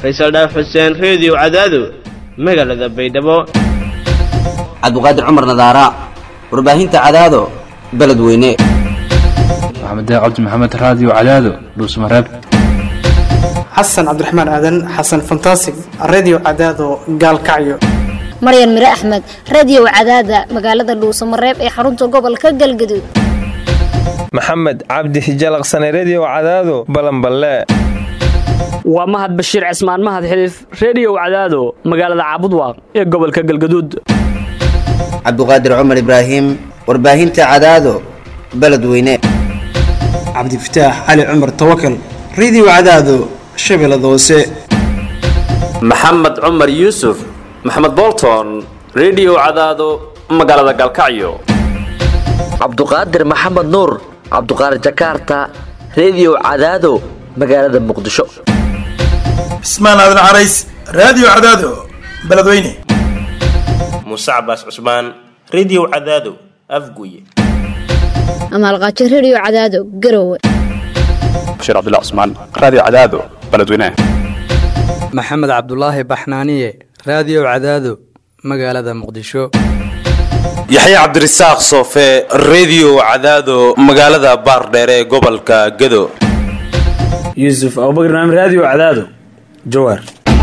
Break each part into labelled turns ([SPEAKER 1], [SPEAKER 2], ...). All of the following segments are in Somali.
[SPEAKER 1] faysal dhaaf xuseen reediyo cadaado magaalada baydhabo
[SPEAKER 2] cabdiqaadir cumar nadaara warbaahinta cadaado beledweyne
[SPEAKER 3] maxamed cabdi maxamed raadiyo cadaado dhuusmareeb
[SPEAKER 4] xasan cabdiraxmaan aadan xasan fantasig redio cadaado gaalkacyo
[SPEAKER 5] maryan mire axmed radio cadaada magaalada dhuusamareeb ee xarunta gobolka galgaduud
[SPEAKER 6] maxamed cabdi hijalaqsane redio cadaado balanballe
[SPEAKER 7] waa mahad bashiir cismaan mahad xiliif reediyow cadaado magaalada caabudwaaq ee gobolka galgaduud
[SPEAKER 2] cabdiqaadir cumar ibraahim warbaahinta cadaado beledweyne
[SPEAKER 4] cabdifataax cali cumar tawakal redio cadaado shabeellada hoose
[SPEAKER 8] maxamed cumar yuusuf maxamed bolton redio cadaado magaalada galkacyo
[SPEAKER 9] cabduqaadir maxamed nuur cabduqaadir jakaarta redio cadaado magaalada muqdisho
[SPEAKER 10] cismaan aadan carays raadiyo cadaado beledweyne
[SPEAKER 11] muuse cabaas cusmaan redio cadaado afguye
[SPEAKER 5] amaalqaajo redio cadaado garowe
[SPEAKER 12] bashiir cabdilla cusmaan raadiyo cadaado beledweyne
[SPEAKER 13] maxamed cabdulaahi baxnaaniye raadiyo cadaado magaalada muqdisho
[SPEAKER 14] yaxya cabdirasaaq soofe redio cadaado magaalada baardheere ee gobolka gado
[SPEAKER 15] yuusuf abubakr naam raadiyo cadaado jawaar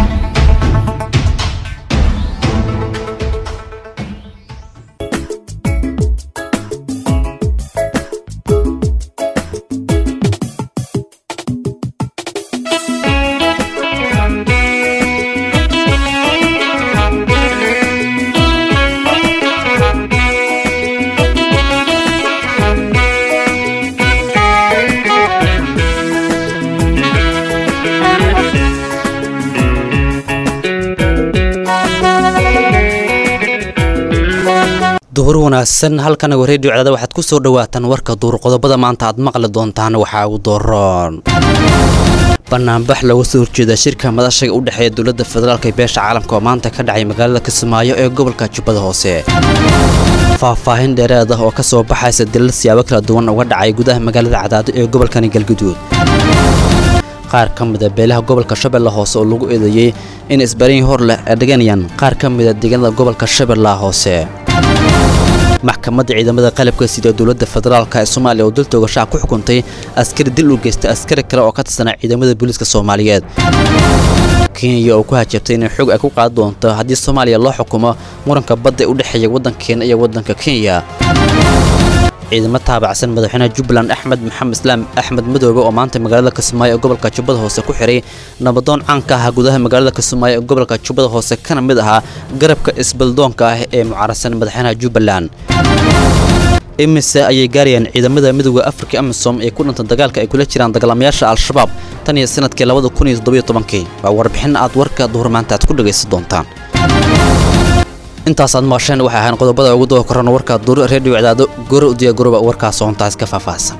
[SPEAKER 16] duhur wanaagsan halkan redio cadaada waxaad ku soo dhawaataan warka duur qodobada maanta aad maqli doontaan waxaa ugu dooroon banaanbax looga soo horjeeda shirka madashaga u dhexeeya dowladda federaalk ee beesha caalamka oo maanta ka dhacay magaalada kismaayo ee gobolka jubbada hoose faahfaahin dheereed ah oo ka soo baxaysa dilal siyaabo kala duwan uga dhacay gudaha magaalada cadaado ee gobolkani galguduud qaar ka mida beelaha gobolka shabeelle hoose oo lagu eedeeyey in isbariin hor leh ay dhiganayaan qaar ka mida deegaanada gobolka shabeellaha hoose maxkamadda ciidamada qalabka sida dowladda federaalk ee soomaaliya oo dul toogashaha ku xukuntay askari dil u geystay askari kale oo ka tirsanaa ciidamada booliiska soomaaliyeed kenya oo ku hajabtay inay xog ay ku qaadi doonto haddii soomaaliya loo xukumo muranka badda ee u dhexeeya waddankeena iyo waddanka kenya ciidamo taabacsan madaxweynaha jubbaland axmed maxamed islaam axmed madoobe oo maanta magaalada kismaayo ee gobolka jubbada hoose ku xihay nabadoon caanka ah gudaha magaalada kismaayo ee gobolka jubbada hoose kana mid ahaa garabka isbaldoonka ah ee mucaarasan madaxweynaha jubbaland imise ayay gaarayaan ciidamada midooda afrika amisom ee ku dhinta dagaalka ay kula jiraan dagaalamayaasha al-shabaab tan iyo sanadkii labada kun iyo toddobiyo tobankii waa warbixin aad warka duhur maanta aad ku dhegaysan doontaan intaasaad maqasheen waxay ahaan qodobada ugu daba korana warka duur redio cadaado goro udiya goroba warkaas soontaas ka faahfaahsan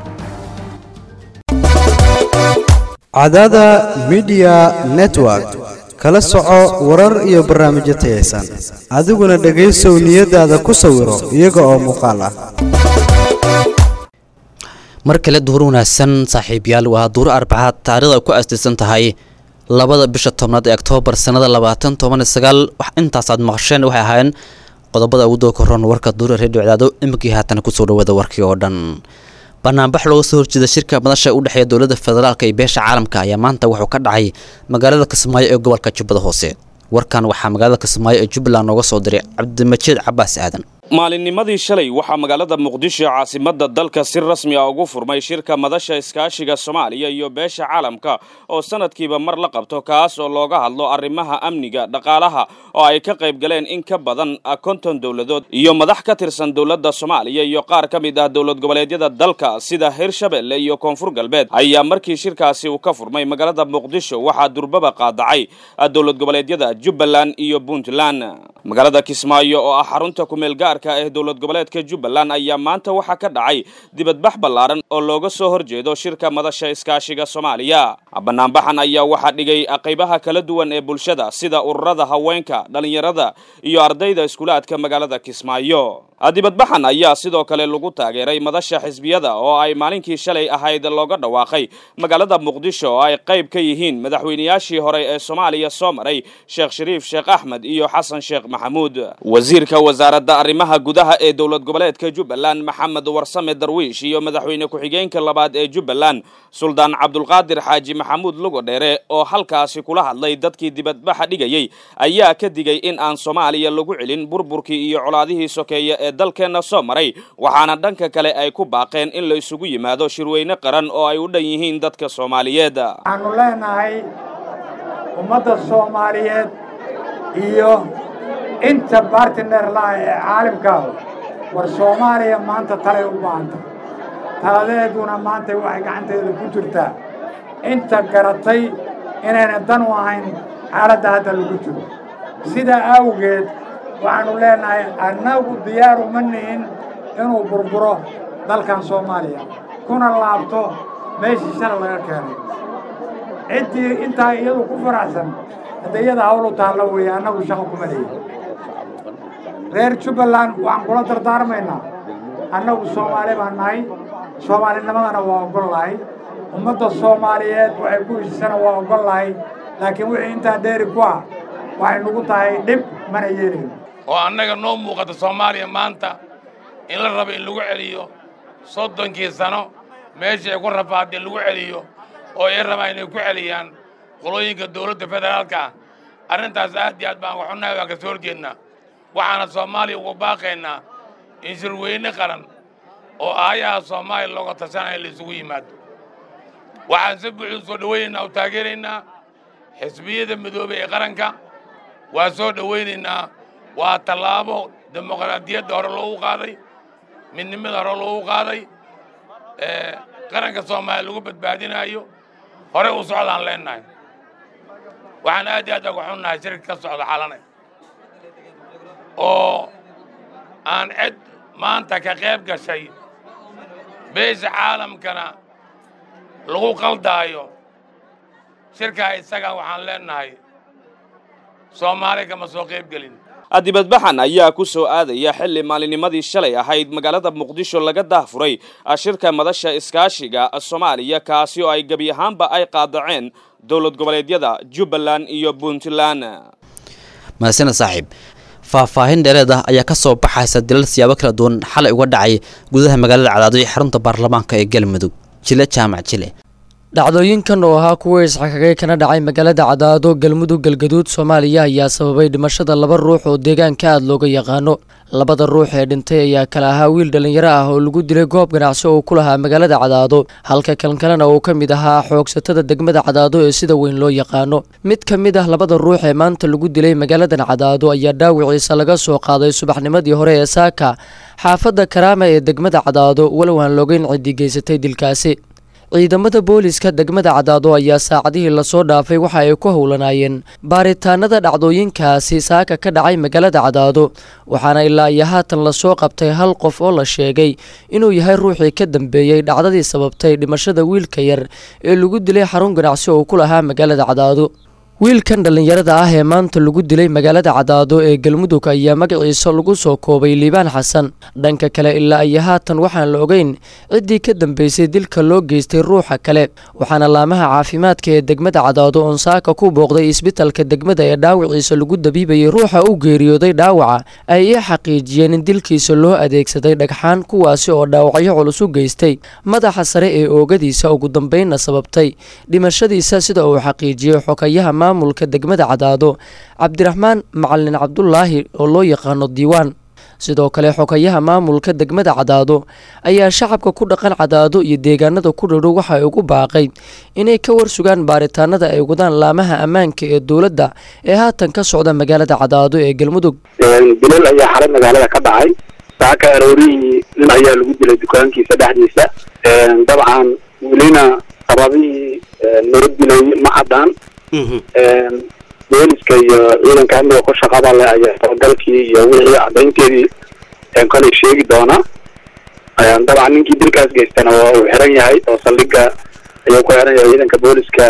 [SPEAKER 17] cadaada midiya network kala soco warar iyo barnaamijyo tayaysan adiguna dhegaysow niyadaada ku sawiro iyaga oo muuqaal ah
[SPEAKER 16] mar kale duhur wanaagsan saaxiibyaal waa duur arbacaad taarikhda ay ku aastaysan tahay labada bisha tobnaad ee oktoobar sannada labaatan toban iyo sagaal wax intaasaad maqasheen waxay ahaayeen qodobada ugu doo koron warka duura redio cadaado iminkii haatan kusoo dhawaada warkii oo dhan banaanbax looga soo horjeeda shirka madasha u dhexeeya dowladda federaalk iyo beesha caalamka ayaa maanta wuxuu ka dhacay magaalada kismaayo ee gobolka jubbada hoose warkan waxaa magaalada kismaayo ee jubbaland nooga soo diray cabdimajiid cabaas aadan
[SPEAKER 18] maalinnimadii shalay waxaa magaalada muqdisho caasimadda dalka si rasmi ah ugu furmay shirka madasha iskaashiga soomaaliya iyo beesha caalamka oo sanadkiiba mar la qabto kaas oo looga hadlo arrimaha amniga dhaqaalaha oo ay ka qayb galeen in ka badan konton dowladood iyo madax ka tirsan dowladda soomaaliya iyo qaar ka mid ah dowlad goboleedyada dalka sida hirshabelle iyo koonfur galbeed ayaa markii shirkaasi uu ka furmay magaalada muqdisho waxaa durbaba qaadacay dowlad goboleedyada jubbaland iyo puntland magaalada kismaayo oo ah xarunta kumeelgaarka federaalka ee dowlad goboleedka jubbaland ayaa maanta waxaa ka dhacay dibadbax ballaaran oo looga soo horjeedo shirka madasha iskaashiga soomaaliya banaanbaxan ayaa waxaa dhigay qaybaha kala duwan ee bulshada sida ururada haweenka dhallinyarada iyo ardayda iskuulaadka magaalada kismaayo dibadbaxan ayaa sidoo kale lagu taageeray madasha xisbiyada oo ay maalinkii shalay ahayd looga dhawaaqay magaalada muqdisho oo ay qayb ka yihiin madaxweynayaashii hore ee soomaaliya soo maray sheekh shariif sheekh axmed iyo xasan sheekh maxamuud wasiirka wasaaradda arrimaha gudaha ee dowlad goboleedka jubbaland maxamed warsame darwiish iyo madaxweyne ku-xigeenka labaad ee jubbaland suldaan cabdulqaadir xaaji maxamuud lugodheere oo halkaasi kula hadlay dadkii dibadbaxa dhigayey ayaa ka digay in aan soomaaliya lagu celin burburkii iyo colaadihii sokeeye ee dalkeenna soo maray waxaana dhanka kale ay ku baaqeen in la isugu yimaado shirweyne qaran oo ay u dhan yihiin dadka soomaaliyeed
[SPEAKER 19] waxaanu leenahay ummadda soomaaliyeed iyo inta bartiner laha ee caalimkaahu war soomaaliya maanta talay u baahanta taladeeduna maanta waxay gacanteeda ku jirtaa inta garatay inayna dan u ahayn xaaladda hadda lagu jiro sidaa awgeed waxaanu leenahay annagu diyaar uma nihin inuu burburo dalkan soomaaliya kuna laabto meeshii shala laga keenay ciddii intaa iyadu ku faraxsan hadda iyada hawlu taalla weeye annagu shaqo kuma leeyi reer jubbaland waxaan kula dardaarmaynaa annagu soomaali baan nahay soomaalinimadana waa oggol lahay ummadda soomaaliyeed waxay ku heshisana waa oggol lahay laakiin wixii intaa dheeri ku ah waxay nagu tahay dhib mana yeelin
[SPEAKER 20] oo annaga noo muuqata soomaaliya maanta in la rabo in lagu celiyo soddonkii sano meeshii ay ku rafaadee lagu celiyo oo ay rabaan inay ku celiyaan qolooyinka dowladda federaalka ah arrintaas aad iyo aad baan waxunahay waan ka soo horjeednaa waxaana soomaaliya ugu baaqaynaa in shirweyne qaran oo aayaha soomaaliya looga tashanaya la isugu yimaado waxaan si buuxda soo dhowaynaynaa oo taageeraynaa xisbiyada midoobay ee qaranka waa soo dhowaynaynaa waa tallaabo dimuqraadiyadda hore loogu qaaday midnimada hore loogu qaaday qaranka soomaaliya lagu badbaadinaayo horey u socdaan leennahay waxaan aad iyo aad uga xunnahay shirka ka socda xalane oo aan cid maanta ka qayb gashay beesha caalamkana lagu qaldaayo shirkaa isaga waxaan leennahay soomaali kama soo qayb gelin
[SPEAKER 18] dibadbaxan ayaa ku soo aadaya xilli maalinimadii shalay ahayd magaalada muqdisho laga daahfuray shirka madasha iskaashiga soomaaliya kaasi oo ay gebi ahaanba ay qaadaceen dowlad goboleedyada jubbaland iyo puntland
[SPEAKER 16] mahadsaned saaxiib faahfaahin dheereed ah ayaa ka soo baxaysa dilal siyaabo kala duwan xalay uga dhacay gudaha magaalada cadaado iyo xarunta baarlamaanka ee galmudug jile jaamac jile
[SPEAKER 21] dhacdooyinkan oo ahaa kuwa isxakagay kana dhacay magaalada cadaado galmudug galgaduud soomaaliya ayaa sababay dhimashada laba ruux oo deegaanka aada looga yaqaano labada ruux ee dhintay ayaa kala ahaa wiil dhallinyaro ah oo lagu dilay goob ganacsi oo ku lahaa magaalada cadaado halka kalkalena uu ka mid ahaa xoogsatada degmada cadaado ee sida weyn loo yaqaano mid ka mid ah labada ruux ee maanta lagu dilay magaaladan cadaado ayaa dhaawiciisa laga soo qaaday subaxnimadii hore ee saaka xaafadda karaama ee degmada cadaado walow aan loogeyn ciddi geysatay dilkaasi ciidamada booliska degmada cadaado ayaa saacadihii lasoo dhaafay waxa ay ku howlanaayeen baaritaanada dhacdooyinkaasi saaka ka dhacay magaalada cadaado waxaana ilaa iyo haatan lasoo qabtay hal qof oo la sheegay inuu yahay ruuxii ka dambeeyey dhacdadii sababtay dhimashada wiilka yar ee lagu dilay xarun ganacsi oo ku lahaa magaalada cadaado wiilkan dhallinyarada ah ee maanta lagu dilay magaalada cadaado ee galmudug ayaa magaciisa lagu soo koobay liibaan xasan dhanka kale ilaa iyo haatan waxaan la ogeyn ciddii ka dambeysay dilka loo geystay ruuxa kale waxaana laamaha caafimaadka ee degmada cadaado oon saaka ku booqday isbitalka degmada ee dhaawiciisa lagu dabiibayay ruuxa u geeriyooday dhaawaca ay ii xaqiijiyeen in dilkiisa loo adeegsaday dhagxaan kuwaasi oo dhaawacyo culus u geystay madaxa sare ee oogadiisa ugu dambeynna sababtay dhimashadiisa sida uu xaqiijiyey xokayaha maamulka degmada cadaado cabdiraxmaan macalin cabdulaahi oo loo yaqaano diiwaan sidoo kale xokayaha maamulka degmada cadaado ayaa shacabka ku dhaqan cadaado iyo deegaanada ku dhadhow waxa ay ugu baaqay inay ka warsugaan baaritaanada ay wadaan laamaha ammaanka ee dowladda ee haatan ka socda magaalada cadaado ee galmudug
[SPEAKER 22] dilal ayaa xalay magaalada ka dhacay saaka aroorihii nin ayaa lagu dilay dukaankiisa dhexdiisa dabcan welina sababihii nala dilay ma caddaan booliska iyo ciidanka amniga ku shaqada leh ayaa talagalkii iyo wixii caddaynteedii kolay sheegi doona dabcan ninkii dilkaas geystana waa uu xiran yahay oo saldhiga ayuu ku xiran yahay ciidanka booliska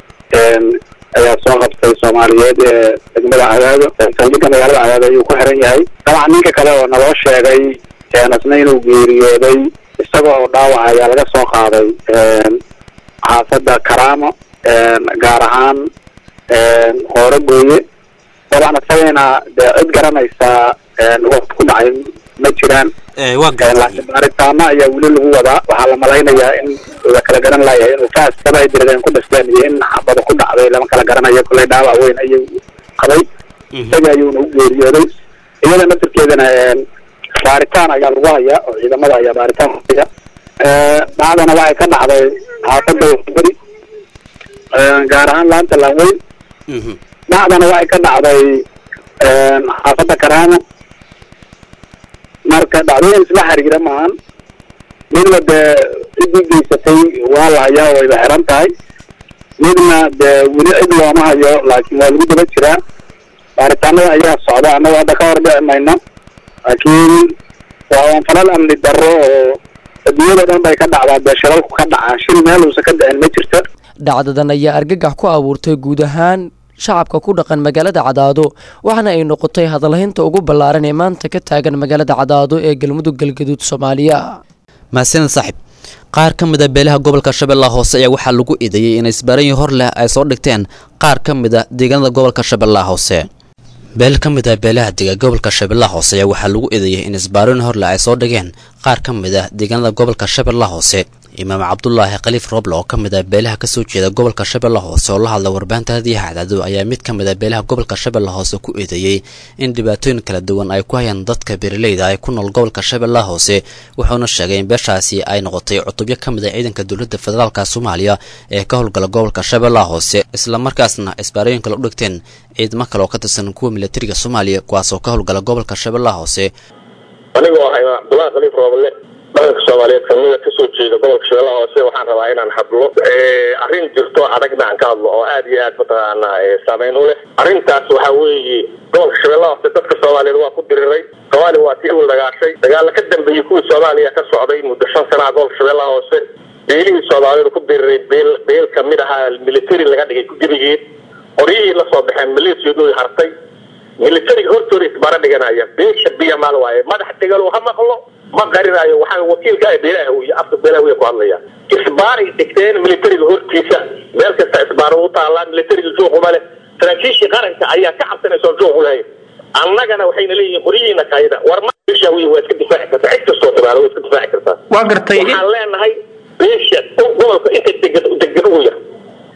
[SPEAKER 22] ayaa soo qabtay soomaaliyeed ee degmada cadaado saldhiga magaalada cadaado ayuu ku xiran yahay dabcan ninka kale oo naloo sheegay asna inuu geeriyooday isaga oo dhaawac ayaa laga soo qaaday xaafadda karaamo gaar ahaan hoore gooye dabcan isagana dee cid garanaysaa waqti ku dhacay ma jiraan laakiin baaritaano ayaa weli lagu wadaa waxaa la malaynayaa in la kala garan layahay inuu kaas kaba ay diradeen ku dhasteen iyo in xabada ku dhacday lama kala garanayo kolley dhaawac weyn ayuu qabay isaga ayuuna u geeriyooday iyada naftirkeedana baaritaan ayaa lagu hayaa oo ciidamada ayaa baaritaan ku haya dhacdana waxay ka dhacday xaafadda beri gaar ahaan laanta laanweyn dhacdana waxay ka dhacday xaafadda karaamo marka dhacdooyin isla xiriira maahan midna dee ciddii geysatay waa la hayaa wayba xiran tahay midna dee weli cid looma hayo laakiin waa lagu daba jiraa baaritaanada ayaa socda annago hadda ka hor dhici mayno laakiin waa un falal amni darro oo adduunyada dhan bay ka dhacdaa dee shilalku ka dhacaa shil meel uusan ka dhicin ma jirto
[SPEAKER 21] dhacdadan ayaa argagax ku abuurtay guud ahaan shacabka ku dhaqan magaalada cadaado waxaana ay noqotay hadalhaynta ugu ballaaran ee maanta ka taagan magaalada cadaado ee galmudug galgaduud soomaaliya
[SPEAKER 16] mahadsanid saaxiib qaar ka mid a beelaha gobolka shabeellaha hoose ayaa waxaa lagu eedeeyey in isbaranyi hor leh ay soo dhigteen qaar ka mid a deegaanada gobolka shabeellaha hoose beel ka mid ah beelaha dega gobolka shabeellaha hoose ayaa waxaa lagu eedeeyey in isbaarooyin horle ay soo dhigeen qaar ka mid ah deegaanada gobolka shabeellaha hoose imaam cabdulaahi khaliif roble oo ka mid ah beelaha kasoo jeeda gobolka shabeellaha hoose oo la hadla warbaahinta hadiyaha cadaado ayaa mid ka mid ah beelaha gobolka shabeellaha hoose ku eedeeyey in dhibaatooyin kala duwan ay ku hayaan dadka beeraleyda ay ku nool gobolka shabeellaha hoose wuxuuna sheegay in beeshaasi ay noqotay cutubyo ka mid ah ciidanka dowladda federaalka soomaaliya ee ka howlgala gobolka shabeellaha hoose islamarkaasna isbaarooyin kale u dhigteen ciidamo kale oo ka tirsan kuwa militariga soomaaliya kuwaasoo ka howlgala gobolka shabeellaha hoose
[SPEAKER 1] anigoo ah imaam cabdulaahi khaliif roobale dhaqanka soomaaliyeed kamida kasoo jeeda gobolka shabeellaha hoose waxaan rabaa inaan hadlo arrin jirto adagna aan ka hadlo oo aad iyo aad mataqaana saameyn u leh arrintaas waxaa weeye gobolka shabeellaha hoose dadka soomaaliyeed waa ku diriray soomaaliya waa tii ul dagaashay dagaalla ka dambeeyey kuwii soomaaliya ka socday muddo shan sanaha gobolka shabeellaha hoose beelihii soomaaliyeed ku diriray beel beel kamid ahaa military laga dhigay gurigeed qoryihii la soo baxeen maleesiyadooda hartay militariga hortooda isbaara dhiganaya beesha biya maal waaye madax degalu ha maqlo ma qarinayo waxaa wakiilka ah beelaha iyo afka beelaha wiya ku hadlaya isbaaray dhigteen militariga hortiisa meel kasta isbaaro u taalaa militariga juuquma leh saraakiishii qaranka ayaa ka cabsanaysa oo juuq u lahayn annagana waxayna leeyihiin qoryihiina kayda war ma beesha wiya waa iska difaaci kartaa cid kastoo timaado waa iska difaaci kartaa
[SPEAKER 15] waa gartay
[SPEAKER 1] waxaan leenahay beesha gobolka inta degan degan ugu yar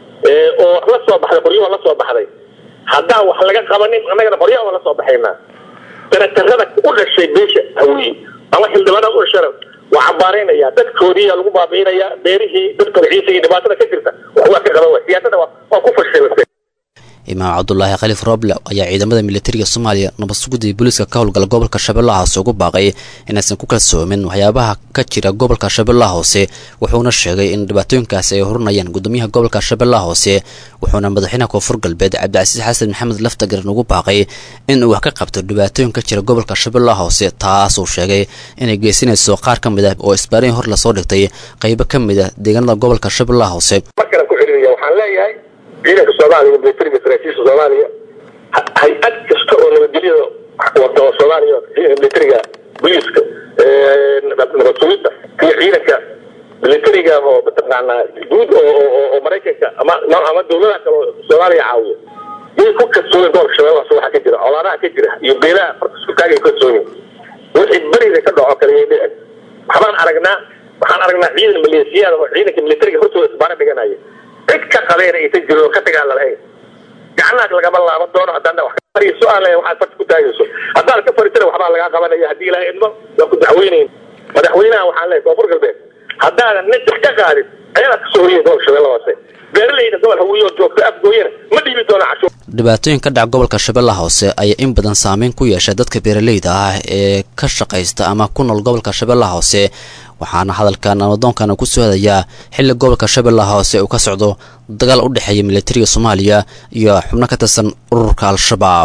[SPEAKER 1] oo la soo baxday qoryaho la soo baxday haddaan wax laga qabanin annagana qoryaha waa la soo baxaynaa sanatarada u dhashay beesha hawiye ama xildhibaanada u dhashana waa cambaaraynaya dadkoodiiyaa lagu baabi'inayaa beerihii dadkooda ciisa iyo dhibaatada ka jirta wax waa ka qaban waay siyaasada waa ku fashilantay
[SPEAKER 16] imaam cabdulaahi khaliif roble ayaa ciidamada militariga soomaaliya nabadsugudii booliiska ka howlgala gobolka shabeellaha hoose ugu baaqay inaysan ku kalsoomin waxyaabaha ka jira gobolka shabeellaha hoose wuxuuna sheegay in dhibaatooyinkaasi ay horinayaan gudoomiyaha gobolka shabeellaha hoose wuxuuna madaxweynaha koonfur galbeed cabdicasiis xasan maxamed laftagaran ugu baaqay in uu wax ka qabto dhibaatooyin ka jira gobolka shabeellaha hoose taasuu sheegay inay geysanayso qaar ka mid ah oo isbaarayin hor lasoo dhigtay qaybo ka mid ah deegaanada gobolka shabeellaha hoose
[SPEAKER 1] markale ku celinaya waxaan leeyahay ciidanka soomaaliya militariga saraakiisha soomaaliya hay-ad kasta oo nabadgelyada wada oo soomaaliya militariga booliiska nabad sugidda iyo ciidanka militariga oo mataqaanaa guud oo maraykanka ama ama dawladaha kale oo soomaaliya caawiyo yay ku kalsooyin gobolka shabeellaha hoose waxaa ka jira colaadaha ka jira iyo beelaha farka isku taagay ku kalsooyin wixii beriga ka dhaco kale yay dhicin waxbaan aragnaa waxaan aragnaa ciidan maleesiyaada oo ciidanka militariga hortooda isbaara dhiganaya cid ka qabeena aysan jirin oo ka tagaan lalahayn gacnaha lagama laaban doono haddaan wax ka fariiso aan leeyahay waxaad farta ku taagayso haddaan ka fariisana waxbaa lagaa qabanaya haddii ilaahay idmo waan ku dacweynayn madaxweynaha waxaan leeyahay koonfur galbeed haddaadan najax ka qaadin ayadaa kasoo horiyay gobolka shabeelle hoose beeralayda gobol hawiye oo joogto afgooyana ma dhiibi doono cashuur
[SPEAKER 16] dhibaatooyin ka dhaca gobolka shabeellaha hoose ayaa in badan saameyn ku yeeshay dadka beeraleyda ah ee ka shaqaysta ama ku nool gobolka shabeellaha hoose waxaana hadalkan amadoonkan ku soo hadayaa xilli gobolka shabeellaha hoose uu ka socdo dagaal u dhexeeya militariga soomaaliya iyo xubno ka tirsan ururka al-shabaab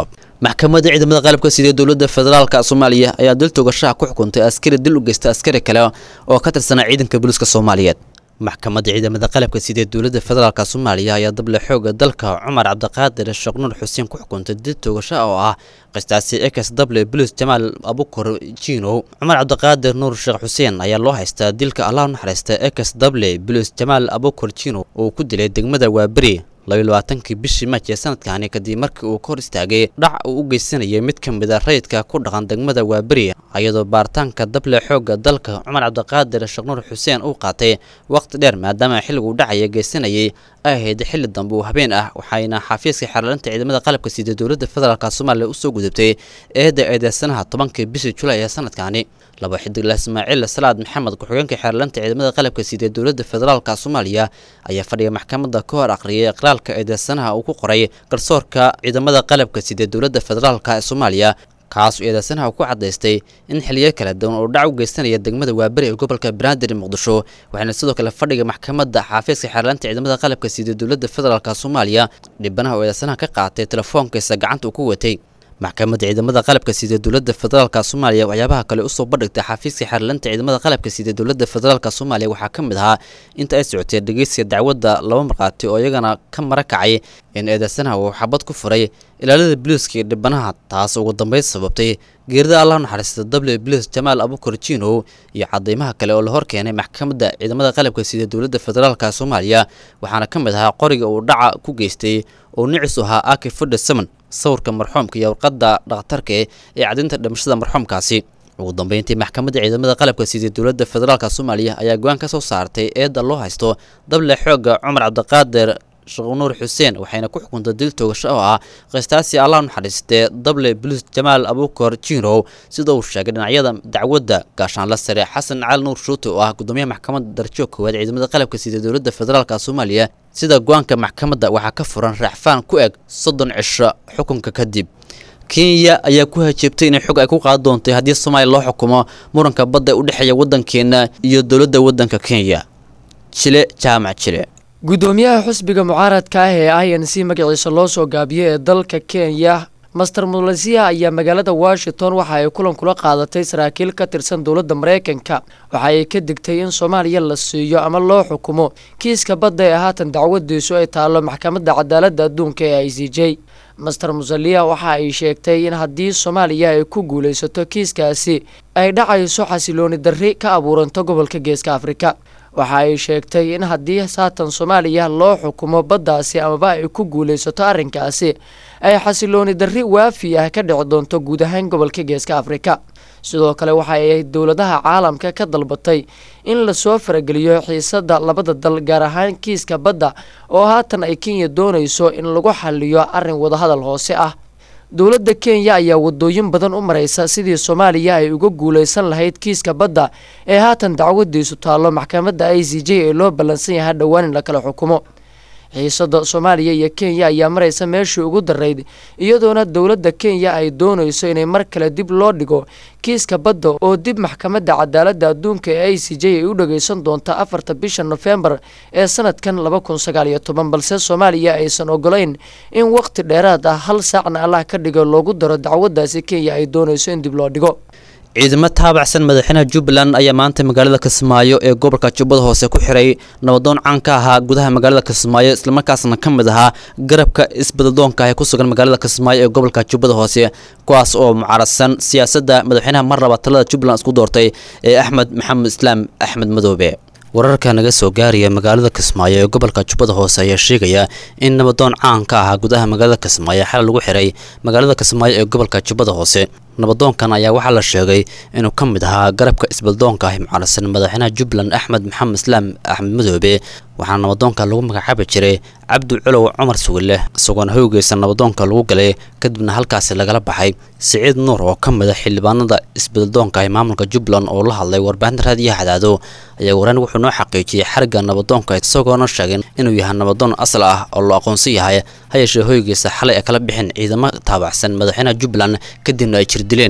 [SPEAKER 16] maxkamadda ciidamada qalabka sida dowladda federaalka soomaaliya ayaa dil toogashaha ku xukuntay askari dil u geysta askari kale oo ka tirsanaa ciidanka booliiska soomaaliyeed maxkamadda ciidamada qalabka sida dowladda federaalka soomaaliya ayaa dable xooga dalka cumar cabdiqaadir sheekh nuur xuseen ku xukuntay dil toogasho oo ah qistaasi ex dable boliis jamaal abukor jino cumar cabdiqaadir nuur sheekh xuseen ayaa loo haystaa dilka allah u naxariista ex dable boliis jamaal abukor jino oo ku dilay degmada waaberi labayo labaatankii bishii maaj ee sanadkani kadib markii uu ka hor istaagay dhac uu u geysanayay mid ka mid a rayidka ku dhaqan degmada waaberi iyadoo baaritaanka dable xoogga dalka cumar cabdiqaadir sheekh nuur xuseen uu qaatay waqti dheer maadaama xilliguu dhacaya geysanayay ay ahayd xilli dambe uu habeen ah waxayna xafiiska xeerlalinta ciidamada qalabka sida dowladda federaalk soomaaliya usoo gudubtay eedda eedeysanaha tobankii bishii julaay ee sanadkani laba xidigla ismaaciil salaad maxamed ku-xigeenka xeerlalinta ciidamada qalabka sida dowladda federaalk soomaaliya ayaa fadhiga maxkamadda ka hor aqriyay iqraalka eedeysanaha uu ku qoray garsoorka ciidamada qalabka sida dowladda federaalk ee soomaaliya kaasoo eedeysanaha ku cadaystay in xiliyo kala duwan oo dhac u geysanaya degmada waaberi ee gobolka banaadir muqdisho waxaana sidoo kale fadhiga maxkamadda xaafiiska xeerlaanta ciidamada qalabka sida dowladda federaalk soomaaliya dhibanaha oo eedeysanaha ka qaatay telefoonkiisa gacanta uu ku watay maxkamadda ciidamada qalabka sida dowladda federaalk soomaaliya waxyaabaha kale usoo bandhigtay xafiiska xeerlaanta ciidamada qalabka sida dowladda federaalk soomaaliya waxaa ka mid ahaa inta ay socotay dhegeysiga dacwadda laba markhaati oo iyagana ka mara kacay in eedeysanaha uu xabad ku furay ilaalada biliiska iyo dhibanaha taas ugu dambeyn sababtay geerida allah naxariista dable biliis jamaal abukar jino iyo cadeymaha kale oo la hor keenay maxkamadda ciidamada qalabka sida dowladda federaalk soomaaliya waxaana ka mid ahaa qoriga uu dhaca ku geystay oo nicis u ahaa aki fudha saman sawirka marxuumka iyo warqadda dhakhtarka ee cadinta dhimashada marxuumkaasi ugu dambeyntii maxkamadda ciidamada qalabka sida dowladda federaalk soomaaliya ayaa go-aan ka soo saartay eedda loo haysto dable xoogga cumar cabdiqaadir sheekh nuur xuseen waxayna ku xukuntay dil toogasho oo ah qistaasi allah naxariistee dable boliis jamaal abukor jinow sida uu sheegay dhinacyada dacwadda gaashaanla sare xasan cali nuur shuute oo ah gudoomiyaha maxkamadda darajo koowaad ciidamada qalabka sida dowladda federaalk soomaaliya sida go-aanka maxkamadda waxaa ka furan raaxfaan ku eg soddon cisho xukunka kadib kenya ayaa ku hajeebtay inay xog ay ku qaadi doontay haddii soomaaliya loo xukumo muranka badda u dhexeeya waddankeena iyo dowladda waddanka kenya jile jaamac jile
[SPEAKER 21] gudoomiyaha xusbiga mucaaradka ah ee i n c magaciisa loo soo gaabiyey ee dalka kenya master mulesia ayaa magaalada washington waxa ay kulan kula qaadatay saraakiil ka tirsan dowladda mareykanka waxa ay ka digtay in soomaaliya la siiyo ama loo xukumo kiiska badda ee haatan dacwadiisu ay taallo maxkamadda cadaaladda adduunka ee i c j master musalia waxa ay sheegtay in haddii soomaaliya ay ku guulaysato kiiskaasi ay dhacayso xasilooni darri ka abuuranto gobolka geeska afrika waxa ay sheegtay in haddii saatan soomaaliya loo xukumo baddaasi amaba ay ku guulaysato arrinkaasi ay xasilooni darri waafi ah ka dhici doonto guud ahaan gobolka geeska afrika sidoo kale waxa ay dowladaha caalamka ka dalbatay in lasoo farageliyo xiisada labada dal gaar ahaan kiiska badda oo haatan ay kenya doonayso in lagu xaliyo arrin wadahadal hoose ah dowladda kenya ayaa wadooyin badan u maraysa sidii soomaaliya ay uga guulaysan lahayd kiiska badda ee haatan dacwadiisu taallo maxkamadda i c j ee loo ballansan yahay dhowaan in la kala xukumo xiisada soomaaliya iyo kenya ayaa maraysa meeshii ugu darayd iyadoona dowladda kenya ay doonayso inay mar kale dib loo dhigo kiiska badda oo dib maxkamadda cadaaladda adduunka ee i c j ay u dhageysan doonta afarta bisha nofembar ee sanadkan laba kun sagaal iyo toban balse soomaaliya aysan ogolayn in waqti dheeraad ah hal saacna allah ka dhigo loogu daro dacwadaasi kenya ay doonayso in dib loo dhigo
[SPEAKER 16] ciidamo taabacsan madaxweynaha jubbaland ayaa maanta magaalada kismaayo ee gobolka jubbada hoose ku xiray nabadoon caan ka ahaa gudaha magaalada kismaayo islamarkaasna ka mid ahaa garabka isbadadoonka ee ku sugan magaalada kismaayo ee gobolka jubbada hoose kuwaas oo mucaradsan siyaasadda madaxweynaha mar laba talada jubbaland isku doortay ee axmed maxamed islaam axmed madoobe wararka naga soo gaaraya magaalada kismaayo ee gobolka jubbada hoose ayaa sheegaya in nabadoon caan ka ahaa gudaha magaalada kismaayo xal lagu xiray magaalada kismaayo ee gobolka jubbada hoose nabadoonkan ayaa waxaa la sheegay inuu ka mid ahaa garabka isbadadoonka ah mucaradsan madaxweynaha jubbaland axmed maxamed islaam axmed madoobe waxaana nabadoonka lagu magacaabi jiray cabdi culow cumar sugille isagoona howgeysa nabadoonka lagu galay kadibna halkaasi lagala baxay siciid nuur oo ka mid a xildhibaanada isbadadoonka ah maamulka jubbaland oo la hadlay warbaahinta raadiyaha cadaado ayaa waraan wuxuu noo xaqiijiyey xarigga nabadoonka isagoona sheegay inuu yahay nabadoon asal ah oo la aqoonsan yahay ha yeeshee hoygiisa xalay ay kala bixin ciidamo taabacsan madaxweynaha jubbaland kadibna ay jir dileen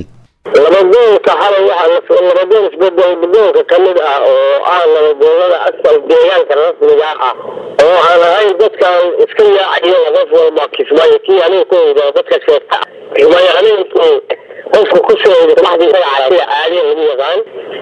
[SPEAKER 1] labadoonka xalay waxaa la labadoon isbedel badoonka ka mid ah oo ah labadoonada asal deegaanka rasmiga ah oo aan ahayn dadkan iska yaacayo qof walba kismaayo kii aniga ku oyda dadka sheegta kismaayo aniga qofka ku soo oyda maxdii isaga carabiya caadiya lagu yaqaan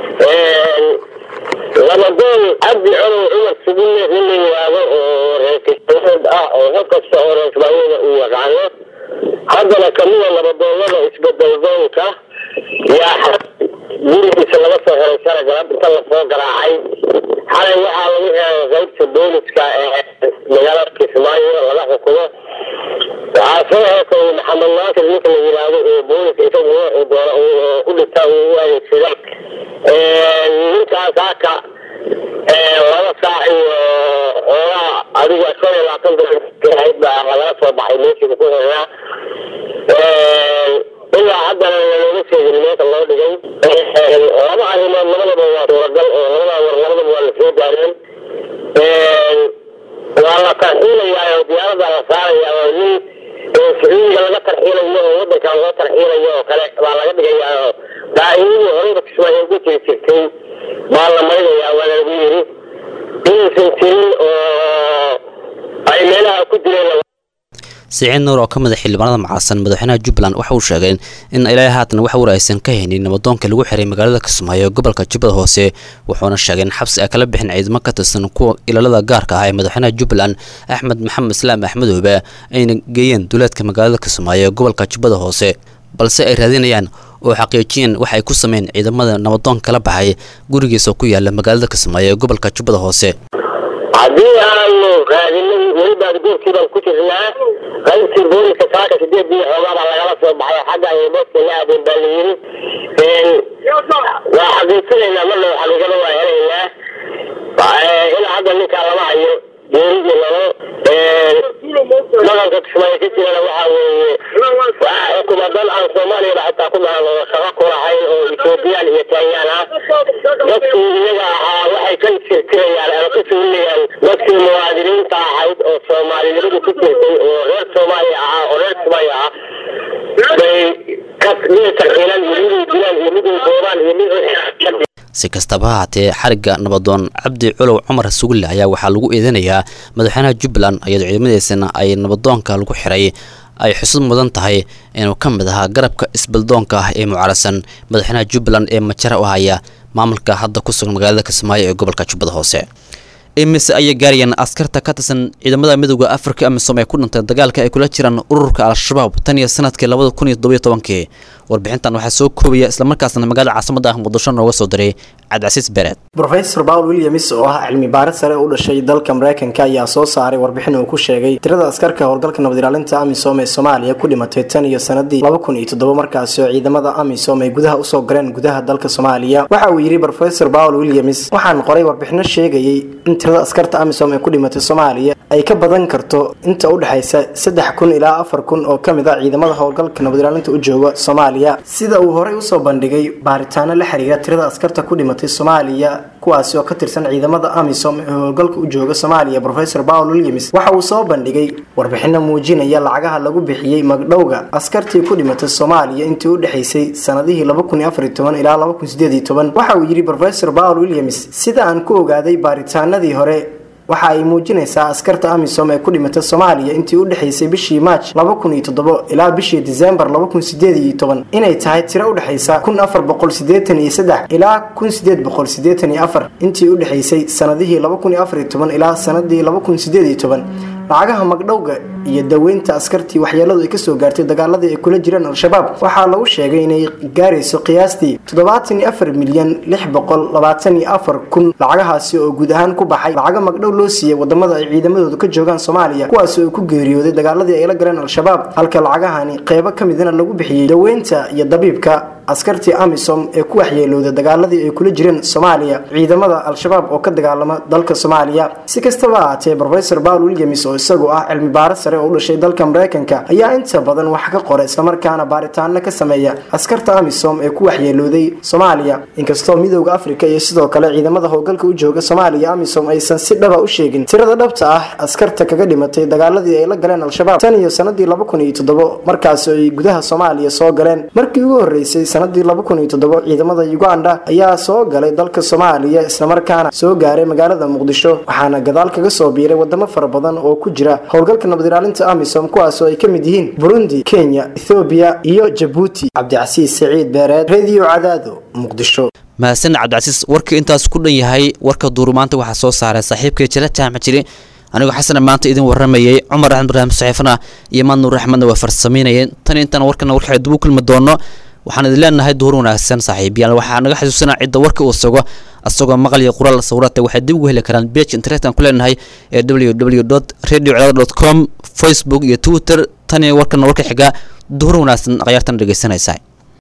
[SPEAKER 1] labadoon cabdi colow cumar sugulle nin la yidhaahdo oo reer kismaayood ah oo qof kasta oo reer kismaayooda uu yaqaano haddana kamida labadoonada isbedel doonka yaa gurigiisa laga soo xiray sara galab inta lasoo garaacay xalay waxaa lagu xiray qaybta booliska ee magaalada kismaayo laga xukumo waxaa soo heesay maxamed naasir ninka la yidhaahdo oo booliska isagu wuxuu doono u dhigtaa uu u adeegsada ninkaas haka laba saac iyo xoogaa adiga shan iyo labaatan daqiiqahayd baa laga soo baxay meeshiga ku xiraa ilaa haddana looga sheegin meesha loo dhigay laba arrimood labadaba waa suuragal oo labada war labadaba waa la soo gaareen waa la tarxiilayaa oo diyaarada la saarayaa oo nin sacuudiga laga tarxiilayo oo wadankan loo tarxiilayo oo kale baa laga dhigayaa oo daa'imadii horeyba kismaayo ugu jiri jirtay baa la marinayaa waa lagu yiri inaysan jirin oo ay meelaha ku jireen
[SPEAKER 16] siciid nuur oo ka mid a xildhibaanada macaasan madaxweynaha jubbaland waxa uu sheegay in ilaa haatan wax war aysan ka haynin nabadoonka lagu xiray magaalada kismaayo ee gobolka jubbada hoose wuxuuna sheegay in xabsi ay kala bixin ciidamo ka tirsan kuwa ilaalada gaarka ah ee madaxweynaha jubbaland axmed maxamed islaam axmedoobe ayna geeyeen duleedka magaalada kismaayo ee gobolka jubbada hoose balse ay raadinayaan oo xaqiijiyeen waxa ay ku sameyn ciidamada nabadoon kala baxay gurigiisa ku yaala magaalada kismaayo ee gobolka jubbada hoose
[SPEAKER 1] haddii aanu raadinay welibaad goobkii baan ku jirnaa qaybtii booliska saaka sideedii xoogaa baa lagala soo baxay xagga ay boodka la aadeen baa la yiri waa xaqiijinaynaa marna xaqiiqada waa helaynaa ilaa hadda ninkaa lama hayo geeri iyo lalo dhaqanka kismaayo ka jirana waxaa weeye waxaa xukuma dad aan soomaaliyaba xitaa ku dhalan oo shaqo ku lahayn oo ethoobiyan iyo kenyaan ah dadkii iyaga ahaa waxay ka tirtirayaan ama ka suulinayaan dadkii muwaadiniinta ahayd oo soomaalinimadu ku jirtay oo reer soomaaliya ahaa oo reer kismaayo ah bay ka mid tarxiilaan iyo miday dilaan iyo miday boobaan iyo mid
[SPEAKER 16] si kastaba ha haatee xarigga nabadoon cabdi culow cumar sugulle ayaa waxaa lagu eedanayaa madaxweynaha jubbaland iyadoo ciidamadiisana ay nabadoonka lagu xiray ay xusud mudan tahay inuu ka mid ahaa garabka isbaldoonka ah ee mucaarasan madaxweynaha jubbaland ee majara u haya maamulka hadda ku sugan magaalada kismaayo ee gobolka jubbada hoose imise ayay gaarayaan askarta ka tirsan ciidamada midooda afrika amisom ee ku dhintay dagaalka ay kula jiraan ururka al-shabaab tan iyo sanadkii labada kun iyo toddobiyo tobankii warbixintan waxaa soo koobaya islamarkaasna magaalada caasimada ah muqdisho nooga soo diray cabdicasiis bereed
[SPEAKER 3] rofesor paul williams oo ah cilmi baaris sare u dhashay dalka mareykanka ayaa soo saaray warbixin uu ku sheegay tirada askarka howlgalka nabad ilaalinta amisom ee soomaaliya ku dhimatay tan iyo sanadii laba kun iyo toddoba markaasi oo ciidamada amisom ay gudaha usoo galeen gudaha dalka soomaaliya waxa uu yidhi rofesor paul williams waxaan qoray warbixino sheegayay in tirada askarta amisom ee ku dhimatay soomaaliya ay ka badan karto inta u dhexaysa saddex kun ilaa afar kun oo ka mid a ciidamada howlgalka nabad ilaalinta u jooga soomaaliya sida uu horey usoo bandhigay baaritaano la xiriira tirada askarta ku dhimatay soomaaliya kuwaasi oo ka tirsan ciidamada amisom ee howlgalka u jooga soomaaliya rofesor paul williams waxa uu soo bandhigay warbixino muujinaya lacagaha lagu bixiyey magdhowga askartii ku dhimatay soomaaliya intii u dhexaysay sanadihii ilaa waxa uu yidhi rofesor paul williams sida aan ku ogaaday baaritaanadii hore waxa ay muujinaysaa askarta amisom ee ku dhimatay soomaaliya intii u dhexaysay bishii maaj ilaa bishii disembar inay tahay tiro u dhexaysa ilaa intii u dhexaysay sanadihii ilaa sanadii lacagaha magdhowga iyo daweynta askartii waxyeeladu ay kasoo gaartay dagaaladii ay kula jireen al-shabaab waxaa lagu sheegay inay gaarayso qiyaastii milyan kun lacagahaasi oo guud ahaan ku baxay lacaga magdhow loo siiyey wadamada ay ciidamadoodu ka joogaan soomaaliya kuwaasi oo ku geeriyooday dagaaladii ay la galeen al-shabaab halka lacagahani qeybo ka midna lagu bixiyey daweynta iyo dabiibka askartii amisom ee ku waxyeelowda dagaaladii ay kula jireen soomaaliya ciidamada al-shabaab oo ka dagaalama dalka soomaaliya si kastaba ahaatee rofesor paul williams oo isagu ah cilmi baaro sare oo u dhashay dalka mareykanka ayaa inta badan wax ka qora islamarkaana baaritaano ka sameeya askarta amisom ee ku waxyeelowday soomaaliya inkastoo midooda afrika iyo sidoo kale ciidamada howlgalka u jooga soomaaliya amisom aysan si dhaba u sheegin tirada dhabta ah askarta kaga dhimatay dagaaladii ay la galeen al-shabaab tan iyo sanadii markaasi ay gudaha soomaaliya soo galeen markii ugu horeysay sanadii laba kun iyo toddobo ciidamada uganda ayaa soo galay dalka soomaaliya islamarkaana soo gaaray magaalada muqdisho waxaana gadaal kaga soo biiray wadamo fara badan oo ku jira howlgalka nabad ilaalinta amisom kuwaasoo ay ka mid yihiin burundi kenya ethoobiya iyo jabuuti cabdicasiis saciid beereed radio cadaado muqdisho
[SPEAKER 16] mahadsan cabdicasiis warkii intaas ku dhan yahay warka duuru maanta waxaa soo saaray saaxiibkay jila jaamac jiri anigoo xasana maanta idin waramayay cumar axmed ibraahim saxiifana iyo maad nuur axmedna waa farsameynayeen tan intaan warkana warka dib u kulmi doono waxaan idin leenahay duur wanaagsan saaxiibayaal waxaa naga xasuusanaa cidda warka uu sugo asagoo maqal iyo qoraal sawirata waxay dib ugu heli karaan page internetan ku leenahay ee www radio cadaad com facebook iyo twitter tan iyo warkana warka xiga duur wanaagsan akhyaartan dhegeysanaysaa